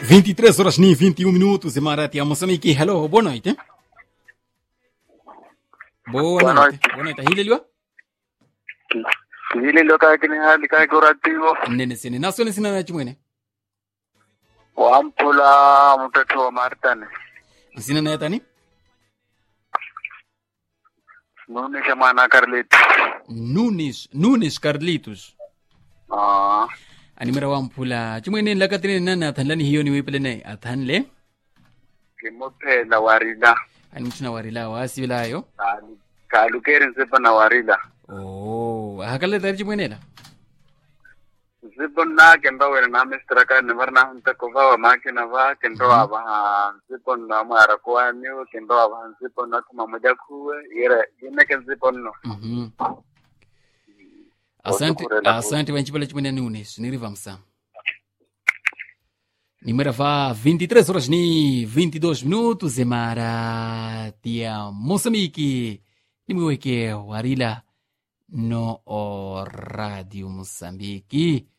23 horas ni 21 minutos em Marati, a Moçambique. Hello, boa noite. Boa, Boa noite. noite. Boa noite. Hilelwa? Hililo kakini hali kakurativo Nene sene. Nasone sina na chimwene. wampula mtoto wa Martani Sina na yatani? nunisha mwana Carlito Nunes, Nunes Carlitos. ah Animera wampula. Chimwene lakatine nana athanlani hiyo ni wepele ne athanle. kimuphela warila Animchuna warila wasibilayo. Kalu- kalukeri nzipo na warila Oh, hakale tari chimwenela. nzipo na kendo wena na mistra ka nivar na hunta kova wa makina va kendo ava ha nzipo na mara kwani kendo ava ha nzipo na tuma moja kuwe ire ine ke nzipo no Mhm. Asante, Otukurela asante vanchipala chimwene Nunes. Niriva msa. Nimera va 23 horas ni 22 minutos e Marati a Moçambique. Nimweke warila no o Radio Moçambique.